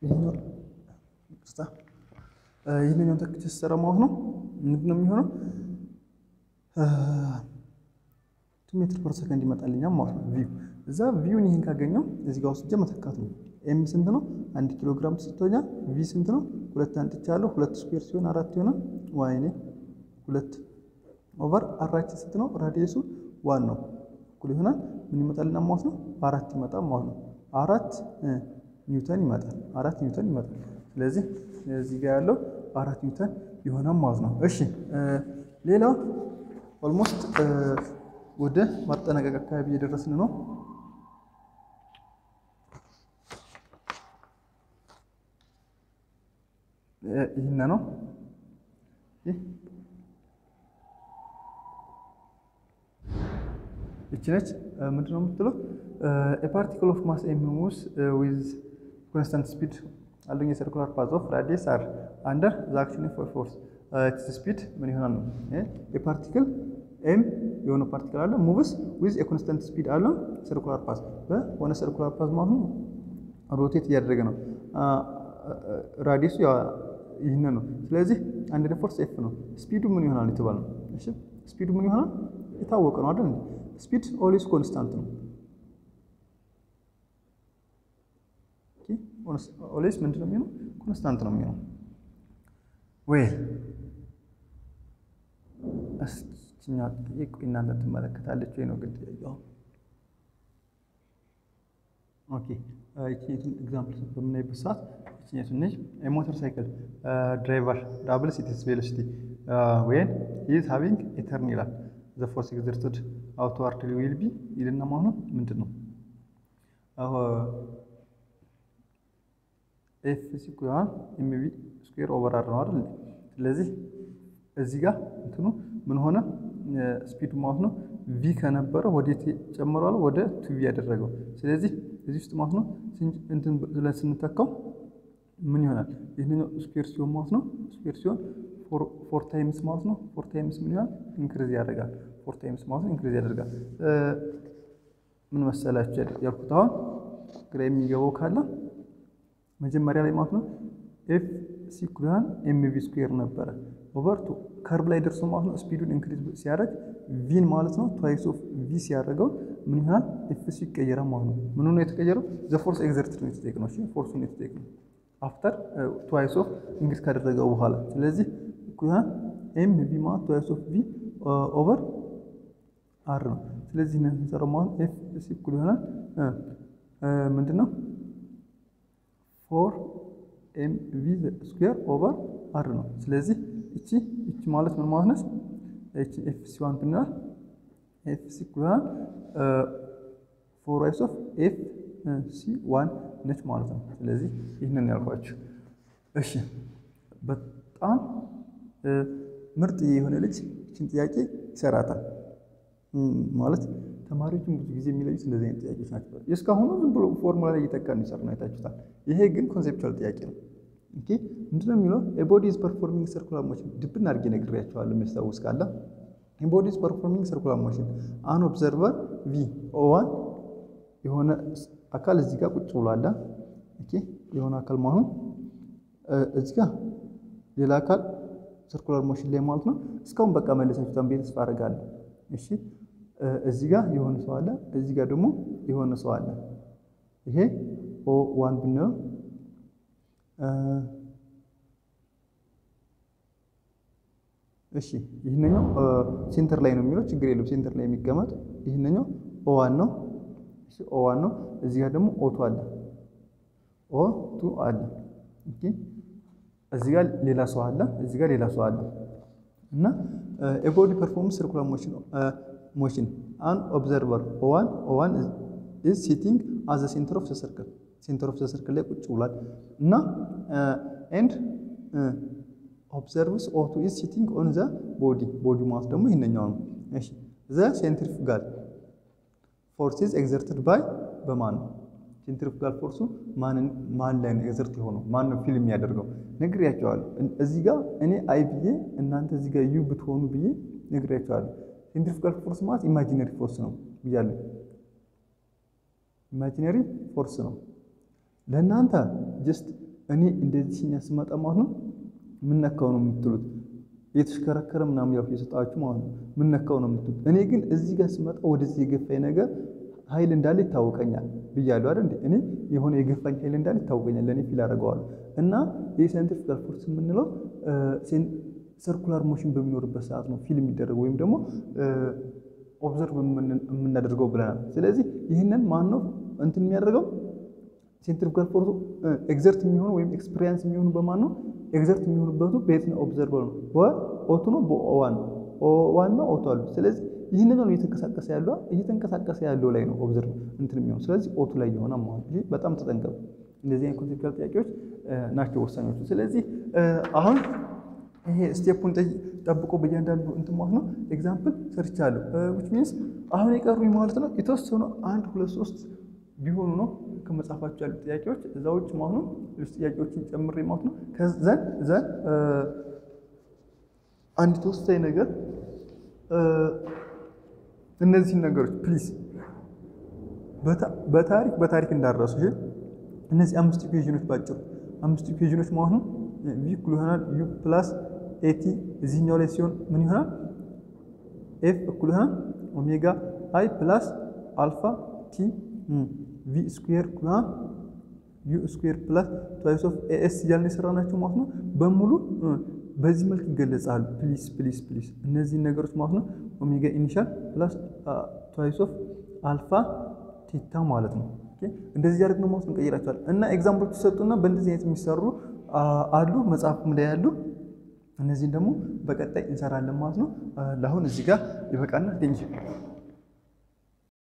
ይህንኛውን ተክቼ ስሰራ ማለት ነው ምንድን ነው የሚሆነው? ቱ ሜትር ፐር ሰከንድ ይመጣልኛል ማለት ነው። ቪው እዛ ቪውን ይህን ካገኘው እዚህ ጋር ወስጄ መተካት ነው። ኤም ስንት ነው? አንድ ኪሎ ግራም ተሰጥቶኛል። ቪ ስንት ነው? ሁለት አንጥቻለሁ። ሁለት ስኩዌር ሲሆን አራት ይሆናል። ዋይኔ ሁለት ኦቨር አራችን ስንት ነው? ራዲየሱ ዋን ነው እኩል ይሆናል ምን ይመጣልና ማለት ነው? አራት ይመጣል ማለት ነው። አራት ኒውተን ይመጣል። አራት ኒውተን ይመጣል። ስለዚህ እዚህ ጋር ያለው አራት ኒውተን ይሆናል ማለት ነው። እሺ ሌላው ኦልሞስት ወደ ማጠናቀቅ አካባቢ እየደረስን ነው። ይህን ነው ይቺ ነች። ምንድን ነው የምትለው? ፓርቲክል ኦፍ ማስ ኤም ሙቭስ ዊዝ ኮንስታንት ስፒድ አሎንግ የሰርኩላር ፓዝ ኦፍ ራዲየስ አር አንደር ዘ አክሽን ኦፍ ፎርስ ኢትስ ስፒድ ምን ይሆናል ነው የፓርቲክል ኤም የሆነ ፓርቲክል አለ ሙቭስ ዊዝ የኮንስታንት ስፒድ አለ ሰርኩላር ፓዝ በሆነ ሰርኩላር ፓዝ ማለት ነው ሮቴት እያደረገ ነው። ራዲየሱ ይህን ነው። ስለዚህ አንድ ፎርስ ኤፍ ነው። ስፒዱ ምን ይሆናል የተባለ ነው። እሺ ስፒዱ ምን ይሆናል የታወቀ ነው አይደል? ስፒድ ኦልዌስ ኮንስታንት ነው። ኦልዌስ ምንድን ነው የሚሆነው? ኮንስታንት ነው የሚሆነው። ወይ እስኪኛ ጥያቄ እናንተ ትመለከታለች ወይ ነው ግን ጥያቄው። ኦኬ ይችኛቱን ኤግዛምፕል በምናይበት ሰዓት ይችኛቱን ነች የሞተር ሳይክል ድራይቨር ዳብልስ ኢትስ ቬሎሲቲ ወይን ኢዝ ሃቪንግ ኤ ተርን ይላል ዘ ፎርስ ኤግዘርትድ አውትዋርድ ዊል ቢ ይልና ማለት ነው ምንድን ነው ኤፍ ሲኩያን ኤምቪ ስኩዌር ኦቨር አር ነው አይደል? ስለዚህ እዚህ ጋር እንትኑ ምን ሆነ ስፒዱ ማለት ነው ቪ ከነበረ ወዴት ጨምሯል? ወደ ቱ ቪ ያደረገው። ስለዚህ እዚህ ውስጥ ማለት ነው እንትን ብለን ስንተካው ምን ይሆናል? ይህንኛው ስኩዌር ሲሆን ማለት ነው ስኩዌር ሲሆን ፎር ታይምስ ማለት ነው ፎር ታይምስ ምን ይሆናል? ኢንክሪዝ ያደርጋል። ፎር ታይምስ ማለት ነው ኢንክሪዝ ያደርጋል። ምን መሰላችሁ ያልኩት አሁን ግራ የሚገባው ካለ መጀመሪያ ላይ ማለት ነው ኤፍ ሲኩያን ኤምቪ ስኩዌር ነበረ ኦቨር ቱ ከርብ ላይ ደርሶ ማለት ነው ስፒዱን ኢንክሪዝ ሲያደርግ ቪን ማለት ነው ትዋይስ ኦፍ ቪ ሲያደርገው ምን ይሆናል? ኤፍ ሲ ይቀየራል ማለት ነው። ምኑ ነው የተቀየረው? ዘ ፎርስ ኤግዘርትድ ነው የተጠየቅነው። እሺ ፎርሱ ነው የተጠየቅነው አፍተር ትዋይስ ኦፍ ኢንክሪዝ ካደረገው በኋላ ስለዚህ ኩያን ኤም ቪ ማለት ትዋይስ ኦፍ ቪ ኦቨር አር ነው። ስለዚህ ነው የምንሰራው ማለት ኤፍ ሲ እኩል ይሆናል ምንድን ነው ፎር ኤም ቪ ስኩዌር ኦቨር አር ነው። ስለዚህ እቺ እቺ ማለት ምን ማለት ነች? እቺ ኤፍ ሲ ዋን ብንላል ኤፍ ሲ ኩያን ፎር ዋይስ ኦፍ ኤፍ ሲ ዋን ነች ማለት ነው። ስለዚህ ይህንን ያልኳችሁ። እሺ በጣም ምርጥ የሆነ ልጅ እችን ጥያቄ ይሰራታል ማለት ተማሪዎችን ብዙ ጊዜ የሚለዩት እንደዚህ አይነት ጥያቄዎች ናቸው። እስካሁኑ ዝም ብሎ ፎርሙላ ላይ እየጠቃ የሚሰሩ ነው አይታችሁታል። ይሄ ግን ኮንሴፕቹዋል ጥያቄ ነው። ኦኬ ምንድነው የሚለው ኤቦዲ ኢዝ ፐርፎርሚንግ ሰርኩላር ሞሽን ድብን አድርጌ ነግሬያቸዋለሁ። የሚያስታውስ ካለ ኤቦዲ ኢዝ ፐርፎርሚንግ ሰርኩላር ሞሽን አን ኦብዘርቨር ቪ ኦዋን የሆነ አካል እዚህ ጋር ቁጭ ብሏል። ኦኬ የሆነ አካል መሆኑ እዚህ ጋር ሌላ አካል ሰርኩላር ሞሽን ላይ ማለት ነው። እስካሁን በቃ መለሳችሁታን ቤት ተስፋ አደርጋለሁ። እሺ እዚህ ጋር የሆነ ሰው አለ፣ እዚህ ጋር ደግሞ የሆነ ሰው አለ። ይሄ ኦ ዋን ብንለው እሺ ይህንኛው ሴንተር ላይ ነው የሚለው ችግር የለም። ሴንተር ላይ የሚቀመጥ ይህንኛው ኦ ዋን ነው። እሺ ኦ ዋን ነው። እዚህ ጋር ደግሞ ኦ ቱ አለ፣ ኦ ቱ አለ። ኦኬ እዚህ ጋር ሌላ ሰው አለ፣ እዚህ ጋር ሌላ ሰው አለ እና ኤቦዲ ፐርፎርምስ ሰርኩላር ሞሽን ሞሽን አን ኦብዘርቨር ኦዋን ኦዋን ኢዝ ሲቲንግ አዘ ሴንተር ኦፍ ዘ ሰርክል ሴንተር ኦፍ ዘ ሰርክል ላይ ቁጭ ብሏል እና ኤንድ ኦብዘርቭስ ኦቱ ኢዝ ሲቲንግ ኦን ዘ ቦዲ ቦዲ ማለት ደግሞ ይህንኛው ነው። እሺ ዘ ሴንትሪፉጋል ፎርስ ኢዝ ኤግዘርትድ ባይ በማን ነው? ሴንትሪፉጋል ፎርሱ ማን ላይ ነው ኤግዘርት የሆነው? ማን ነው ፊልም የሚያደርገው? ነግሬያቸዋለሁ። እዚህ ጋር እኔ አይ ብዬ እናንተ እዚህ ጋር ዩ ብትሆኑ ብዬ ነግሬያቸዋለሁ። ሴንትሪፉጋል ፎርስ ማለት ኢማጂነሪ ፎርስ ነው ብያለሁ። ኢማጂነሪ ፎርስ ነው። ለእናንተ ጀስት እኔ እንደዚህ ሲኛ ስመጣ ማለት ነው ምነካው ነው የምትሉት የተሽከረከረ ምናምን ያው የሰጣችሁ ማለት ነው ምነካው ነው የምትሉት። እኔ ግን እዚህ ጋር ስመጣ ወደዚህ የገፋኝ ነገር ኃይል እንዳለ ይታወቀኛል ብያለሁ አይደል እንዴ? እኔ የሆነ የገፋኝ ኃይል እንዳለ ይታወቀኛል፣ ለእኔ ፊል አደርገዋለሁ። እና ይህ ሴንትሪፊካል ፎርስ የምንለው ሰርኩላር ሞሽን በሚኖርበት ሰዓት ነው ፊል የሚደረገው ወይም ደግሞ ኦብዘርቭ የምናደርገው ብለናል። ስለዚህ ይህንን ማን ነው እንትን የሚያደርገው ሴንትሪፊካል ፎርሱ ኤግዘርት የሚሆኑ ወይም ኤክስፔሪንስ የሚሆኑ በማን ነው? ኤግዘርት የሚሆኑበቱ በየትኛው ኦብዘርቨር ነው? በኦቱ ነው በኦዋን ነው? ኦዋን ነው ኦቱ አሉ። ስለዚህ ይህንን ነው እየተንቀሳቀሰ ያለው እየተንቀሳቀሰ ያለው ላይ ነው ኦብዘርቭ እንትን የሚሆኑ ስለዚህ ኦቱ ላይ የሆነ ማለት ይህ በጣም ተጠንቀቁ። እንደዚህ አይነት ኮንሴፕቹዋል ጥያቄዎች ናቸው ወሳኞቹ። ስለዚህ አሁን ይሄ ስቴፑን ጠብቆ በእያንዳንዱ እንትን ማለት ነው ኤግዛምፕል ሰርቻለሁ። ዊች ሚንስ አሁን የቀሩኝ ማለት ነው የተወሰኑ አንድ ሁለት ሶስት ቢሆኑ ነው ከመጽሐፋቸው ያሉ ጥያቄዎች እዛ ውጭ ማለት ነው ሌሎች ጥያቄዎችን ጨምሬ ማለት ነው ከዘን ዘን አንድ ተወሳኝ ነገር እነዚህን ነገሮች ፕሊዝ በታሪክ በታሪክ እንዳረሱ ይሄ እነዚህ አምስት ኢኩዌዥኖች ባጭሩ አምስት ኢኩዌዥኖች ማለት ነው ቪ እኩል ይሆናል ዩ ፕላስ ኤቲ እዚህኛው ላይ ሲሆን ምን ይሆናል? ኤፍ እኩል ይሆናል ኦሜጋ አይ ፕላስ አልፋ ቲ ቪ ስኩዌር እኩል ይሆናል ዩ ስኩዌር ፕላስ ትዋይስ ኦፍ ኤኤስ እያልን የሰራናቸው ማለት ነው በሙሉ በዚህ መልክ ይገለጻሉ። ፕሊስ ፕሊስ ፕሊስ እነዚህን ነገሮች ማለት ነው ኦሜጋ ኢኒሻል ፕላስ ትዋይስ ኦፍ አልፋ ቴታ ማለት ነው። እንደዚህ ያደርግ ነው ማለት እንቀይራቸዋል እና ኤግዛምፕሎች ተሰጡና በእንደዚህ አይነት የሚሰሩ አሉ መጽሐፉም ላይ ያሉ እነዚህን ደግሞ በቀጣይ እንሰራለን ማለት ነው። ለአሁን እዚህ ጋር ይበቃና ቴንኪው